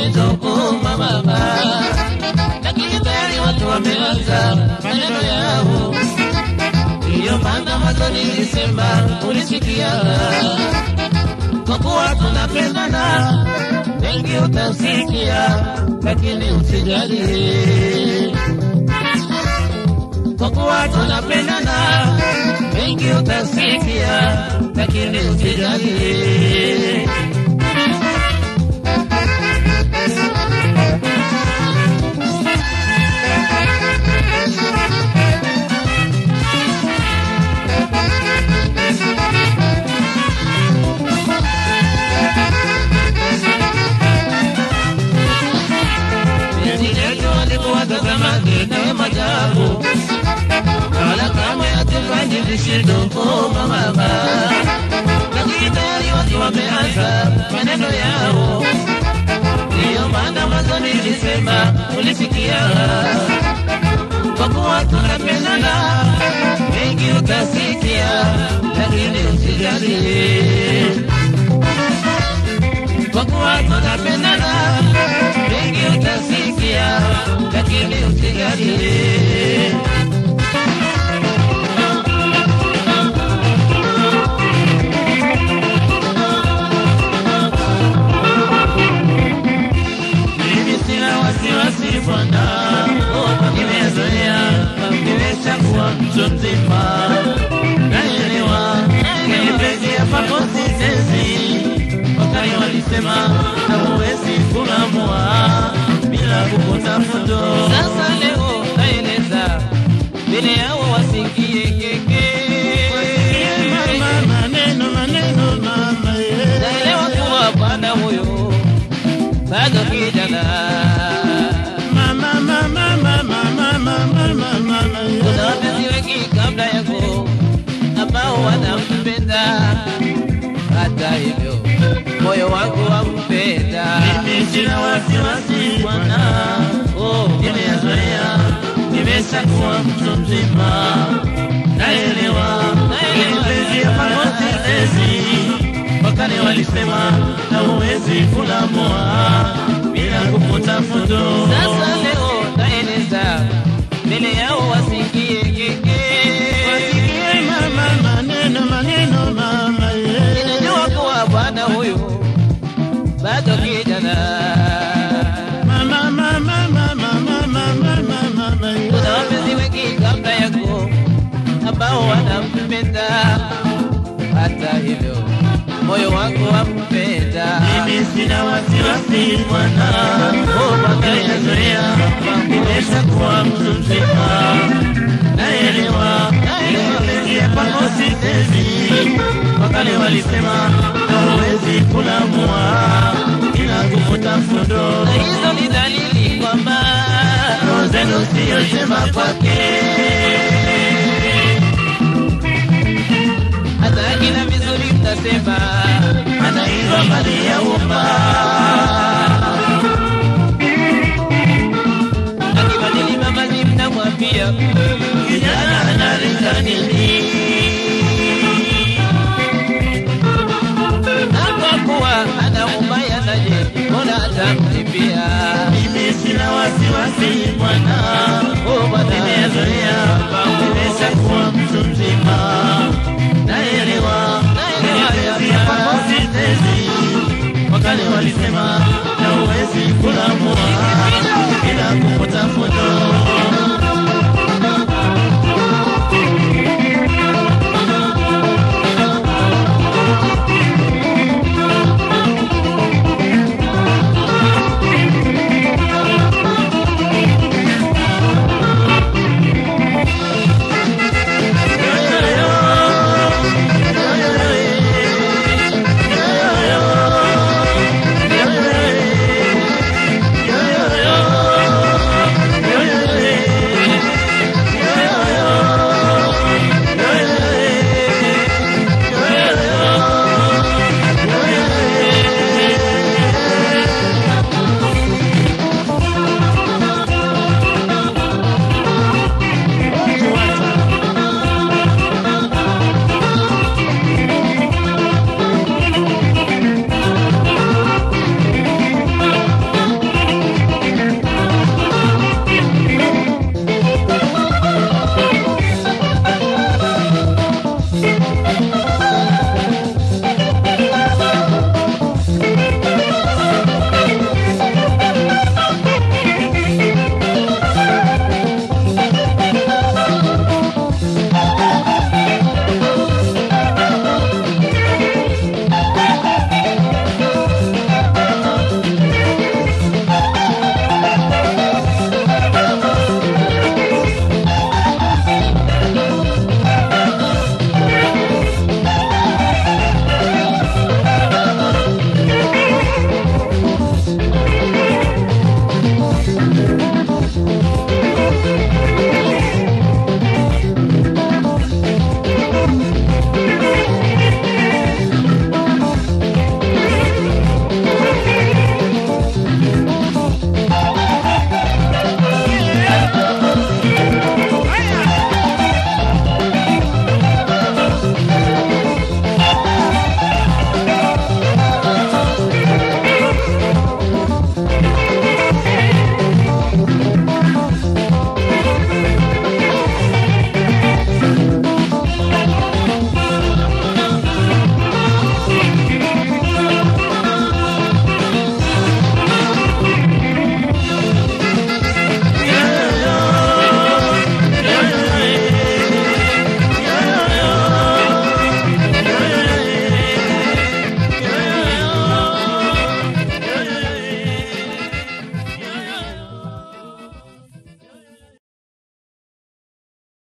vishindo kuuma mama, lakini tayari watu wameanza maneno yao. Ndiyo maana mwanzo nilisema ulisikia, kwa kuwa tunapendana, wengi utasikia, lakini usijali kwa kuwa tunapendana, mengi utasikia, lakini usijali. Penzi letu walikuwa zamani na majabu wala kama hatufanyi vishindo kama mama, lakini tayari watu wameanza maneno yao. Ndiyo maana mwanzo nilisema ulisikia, kwa kuwa tunapendana, mengi utasikia, lakini usijali, kwa kuwa tunapendana, mengi utasikia, lakini usijali. Mimi sina wasiwasi bwana, nimezoea, nimeshakuwa mtu mzima, naelewa mapenzi ya pamosi sezi. Wakati walisema hauwezi kuamua bila kukutafuta. Sasa leo naeleza mbele yao wasikie keke maneno maneno mama ye. naelewa kuwa bwana huyo bado kijana Mama mama mama mama mama mama ye. kuna wapenzi wengi kabla yako ambao wanampenda, hata hivyo moyo wangu wampenda. Mimi sina wasiwasi bwana, Oh, nimezoea, nimeshakuwa mtu mzima, naelewa mapenzi ya pamosi sezi. Wakale walisema hauwezi kulamua bila kukutafuta. Sasa leo naeleza mbele yao wasikie keke. Wasikie mama maneno maneno mama ye. Ninajua kuwa bwana huyu bado kijana, Mama mama mama mama mama mama ye. kuna wapenzi wengi kabla yako ambao wanampenda, hata hivyo moyo wangu wampenda. Mimi sina wasiwasi bwana, nimezoea, nimeshakuwa mtu mzima, naelewa mapenzi ya pamosi sezi. Wakale walisema hauwezi kulamua bila kufuta fundo, na hizo ni dalili kwamba roho zenu siyo njema kwake. hata kila vizuri mtasema Anaiva mali ya umma, akibadili mavazi mnamwambia kijana analinga nini? hapo kuwa ana ubaya naje, mbona atamtibia Mimi sina wasiwasi bwana, oh bwana nimezoea